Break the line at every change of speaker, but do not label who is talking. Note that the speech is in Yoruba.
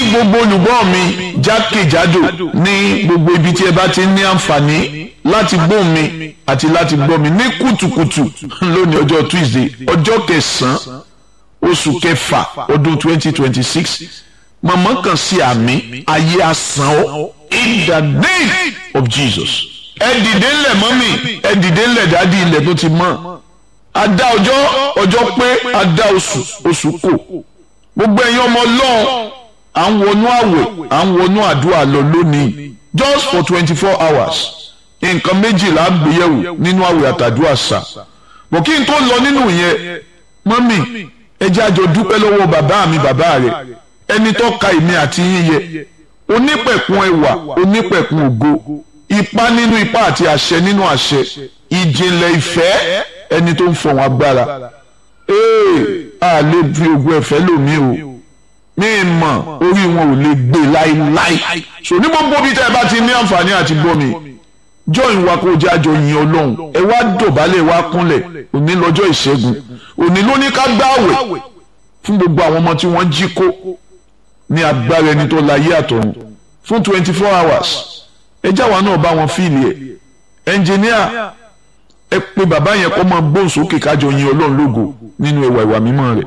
gbogbo olùgbọ́ mi jákèjádò ní gbogbo ibi tí ẹ bá ti ní àǹfààní láti gbọ́ mi àti láti gbọ́ mi ní kùtùkùtù lónìí ọjọ́ Tuesday ọjọ́ kẹsàn-án oṣù kẹfà ọdún twenty twenty six màmá kan sí àmì ayé asán ọ in the name of Jesus ẹ dìde ńlẹ̀ mọ́mì ẹ dìde ńlẹ̀ dádì ilẹ̀ tó ti mọ́ adá ọjọ́ ọjọ́ pé adá oṣù oṣù kò gbogbo ẹ̀yin ọmọ ọlọ́run à ń wọnú àwẹ̀ à ń wọnú àdúrà lọ lónìí just for twenty four hours nǹkan méjìlá gbéyẹ̀wò nínú àwẹ̀ àtàdúrà sà bọ̀ kí n tó lọ nínú yẹn mọ́mì ẹ jẹ́ àjọ dúpẹ́ lọ́wọ́ bàbá mi bàbá rẹ̀ ẹni tó ka èmi àti yín yẹ onípẹ̀kun ẹwà onípẹ̀kun ògo ipá nínú ipá àti àṣẹ nínú àṣẹ ìjìnlẹ̀ ìfẹ́ ẹni tó ń fọ̀hún agbára ee a lè fi ogun ẹ̀fẹ́ lòmí o mi mọ̀ orí wọn ò lè gbé láéláé so ní gbogbo bí tẹ́ ẹ bá ti ní àǹfààní àti gbọ́ mi join wa kó jẹ́ àjọ yin ọlọ́run ẹ wá dọ̀bálẹ̀ wá kúnlẹ̀ òní lọ́jọ́ ìṣẹ́gun òní ló ní ká gbààwẹ̀ fún gbogbo àwọn ọmọ tí wọ́n jí kó ní agbára ẹni tó láyé àtọ̀run fún twenty four hours ẹ jáwa náà bá wọn fíìlì ẹ ẹnjìníà ẹ pé bàbá yẹn kọ́ máa gbóhùn sókè kájọ yin ọlọ́run lógo nínú ẹwà ìwà mímọ́ rẹ̀.